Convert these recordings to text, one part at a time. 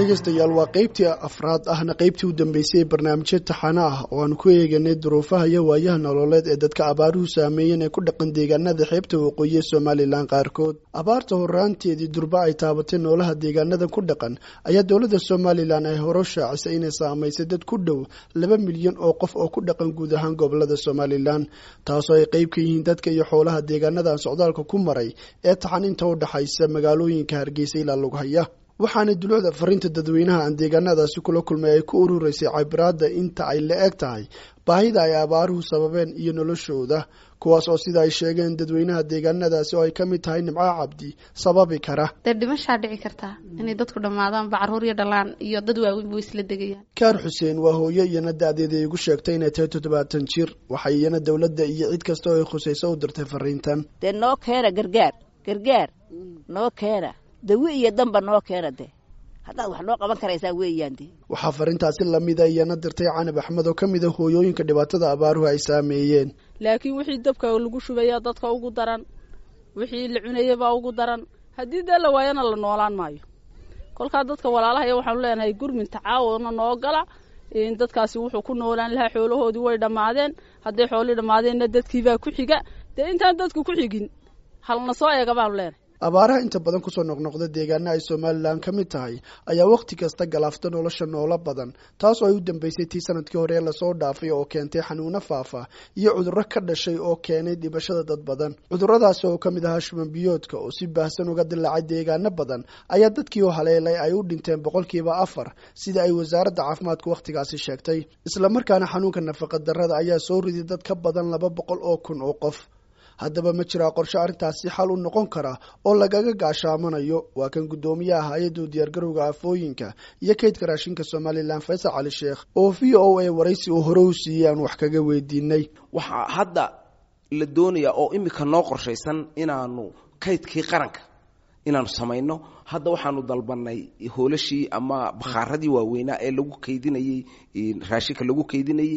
dhegeystayaal waa qeybtii afraad ahna qeybtii u dambeysay ee barnaamijyo taxano ah oo aanu ku eeganay duruufaha iyo waayaha nololeed ee dadka abaaruhu saameeyeen ee ku dhaqan deegaanada xeebta waqooyi ee somalilan qaarkood abaarta horaanteedii durba ay taabatay noolaha deegaanada ku dhaqan ayaa dowladda somalilan ay hore shaacisay inay saamaysay dad ku dhow laba milyan oo qof oo ku dhaqan guud ahaan gobolada somalilan taasoo ay qeyb ka yihiin dadka iyo xoolaha deegaanadan socdaalka ku maray ee taxan inta u dhaxaysa magaalooyinka hargeysa ilaa lughaya waxaana dulucda fariinta dadweynaha aan deegaanadaasi kula kulmay ay ku ururaysay cabiraadda inta ay la eg tahay baahida ay abaaruhu sababeen iyo noloshooda kuwaas oo sida ay sheegeen dadweynaha deegaanadaasi oo ay ka mid tahay nimco cabdi sababi kara dee dhimashaa dhici kartaa inay dadku dhammaadaan bacaruur iyo dhalaan iyo dad waaweyn buu isla degayaan kaar xuseen waa hooyo iyana da-deeda igu sheegtay inay tahay toddobaatan jir waxay iyana dowladda iyo cid kasta oo ay khusayso u dirtay fariintan dee noo keena gargaar gargaar noo keena dawi iyo damba noo keena de haddaad wax noo qaban karaysaa weeyaan de waxaa fariintaasi lamida iyana dirtay canab axmed oo ka mid a hooyooyinka dhibaatada abaaruhu ay saameeyeen laakiin wixii dabka lagu shubaya dadka ugu daran wixii la cunayabaa ugu daran haddii dee la waayana la noolaan maayo kolkaa dadka walaalahaya waxaanu leenahay gurmin tacaawuna noo gala dadkaasi wuxuu ku noolaan lahaa xoolahoodii way dhammaadeen hadday xoolii dhammaadeenna dadkiibaa ku xiga dee intaan dadku ku xigin halna soo eega baanu leenahay abaaraha inta badan kusoo noqnoqda deegaana ay somalilan ka mid tahay ayaa wakhti kasta galaafta nolosha noolo badan taas oo ay u dambeysay tii sanadkii hore ee lasoo dhaafay oo keentay xanuuno faafa iyo cudurro ka dhashay oo keenay dhibashada dad badan cudurradaasi oo ka mid ahaa shuban biyoodka oo si baahsan uga dilaacay deegaano badan ayaa dadkii oo haleelay ay u dhinteen boqolkiiba afar sida ay wasaaradda caafimaadku wakhtigaasi sheegtay islamarkaana xanuunka nafaqa darrada ayaa soo riday dad ka badan laba boqol oo kun oo qof haddaba ma jiraa qorshe arrintaasi xal u noqon kara oo lagaga gaashaamanayo waa kan guddoomiyaha hay-adda diyaargarowga afooyinka iyo kaydka raashinka somalilan faysal cali sheekh oo v o a waraysi uu hore u siiyey aan wax kaga weydiinay waxaa hadda la doonayaa oo imika noo qorshaysan inaanu kaydkii qaranka inaanu samayno hadda waxaanu dalbanay hoolashii ama bakhaaradii waaweynaa ee lagu kaydinayey raashinka lagu kaydinayey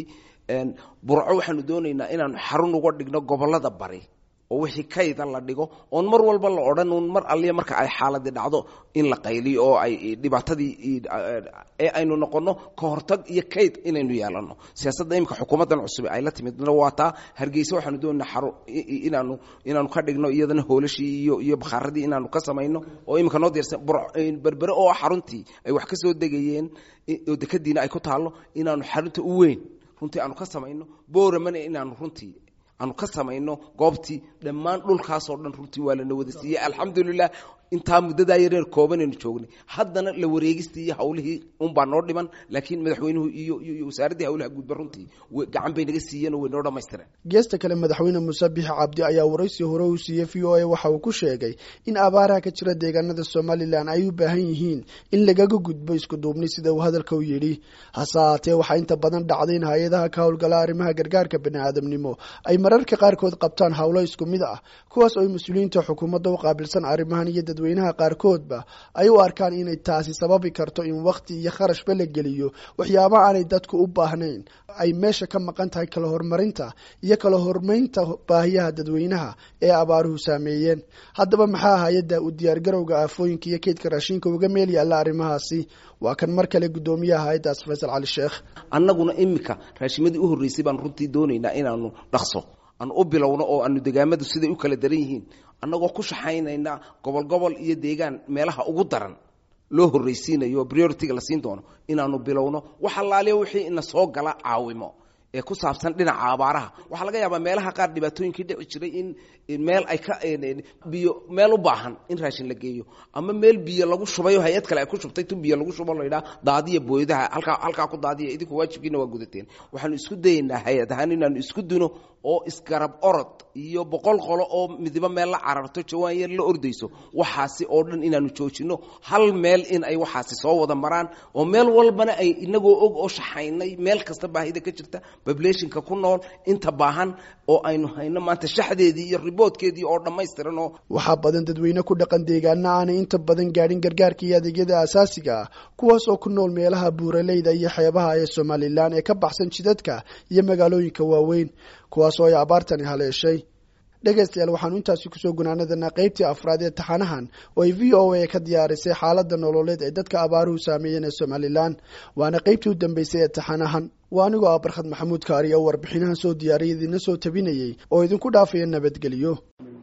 burco waxaanu doonaynaa inaanu xarun uga dhigno gobolada bari oo wixii kayda la dhigo oon mar walba la odhan un mar alliya marka ay xaaladi dhacdo in la qayliyo oo ay dhibaatadii ee aynu noqonno ka hortag iyo kayd inaynu yeelano siyaasadda imika xukuumaddan cusub ay la timidna waa taa hargeysa waxaanu doonaynaa xaru inaanu inaanu ka dhigno iyadana hoolashii iyo iyo bakhaaradii inaanu ka samayno oo imika noo diirsan berbere oo xaruntii ay wax ka soo degayeen oo dekadiina ay ku taallo inaanu xarunta u weyn runtii aanu ka samayno booramana inaanu runtii aanu ka samayno goobtii dhammaan dhulkaasoo dhan runtii waa lana wada siiyey alxamdulilah intaa muddadaa yareer koobanaynu joognay haddana la wareegistii iyo hawlihii unbaa noo dhiman laakiin madaxweynuhu iyo iyo wasaaraddii hawlaha guudba runtii gacan bay naga siiyeen oo way noo dhammaystireen geesta kale madaxweyne muuse bixi cabdi ayaa waraysi hore uu siiyey v o a waxa uu ku sheegay in abaaraha ka jira deegaanada somalilan ay u baahan yihiin in lagaga gudbo isku duubni sida uu hadalka u yidhi hase haatee waxaa inta badan dhacday in hay-adaha ka howlgala arrimaha gargaarka baniaadamnimo ay mararka qaarkood qabtaan howlo isku mid ah kuwaas oo ay mas-uuliyiinta xukuumadda u qaabilsan arrimahan iyo dadweynaha qaarkoodba ay u arkaan inay taasi sababi karto in wakhti iyo kharashba la geliyo waxyaaba aanay dadku u baahnayn ay meesha ka maqan tahay kala horumarinta iyo kala hormaynta baahiyaha dadweynaha ee abaaruhu saameeyeen haddaba maxaa hay-adda u diyaargarowga aafooyinka iyo kaydka raashinka uga meel yaalla arrimahaasi waa kan mar kale guddoomiyaha hay-addaas faysal cali sheekh annaguna imika raashimadii u horreysay baan runtii doonaynaa inaanu dhaqso aanu u bilowno oo aanu degaamadu siday u kala daran yihiin annagoo ku shaxaynayna gobol gobol iyo deegaan meelaha ugu daran loo horraysiinayo oo prioritiga la siin doono inaanu bilowno wax allaaliya wixii ina soo gala caawimo ee ku saabsan dhinaca abaaraha waxaa laga yaabaa meelaha qaar dhibaatooyinkii dhici jiray in meel ay ka biyo meel u baahan in raashin la geeyo ama meel biyo lagu shubayo hay-ad kale ay ku shubtay tu biyo lagu shubo laydhaa daadiya booyadaha halkaa halkaa ku daadiya idinku waajibkiina waa gudateen waxaanu isku dayaynaa hay-ad ahaan inaanu isku duno oo isgarab orod iyo boqol qolo oo midibo meel la cararto jawaan yar la ordayso waxaasi oo dhan inaanu joojino hal meel in ay waxaasi soo wada maraan oo meel walbana ay inagoo og oo shaxaynay meel kasta baahida ka jirta populationka ku nool inta baahan oo aynu hayno maanta shaxdeedii iyo riboodkeedii oo dhammaystiran oo waxaa badan dadweyne ku dhaqan deegaana aanay inta badan gaadhin gargaarka iyo adeegyada asaasiga ah kuwaas oo ku nool meelaha buuraleyda iyo xeebaha ee somalilan ee ka baxsan jidadka iyo magaalooyinka waaweyn kuwaas oo ay abaartani haleeshay dhegaystayaal waxaanu intaasi kusoo gunaanadanaa qaybtii afraad ee taxanahan oo ay v o a ka diyaarisay xaalada nololeed ee dadka abaaruhu saameeyeen ee somalilan waana qaybtii u dambeysay ee taxanahan waa anigoo ah barkhad maxamuud kaari oo warbixinahan soo diyaariyay idiina soo tabinayay oo idinku dhaafaya nabadgelyo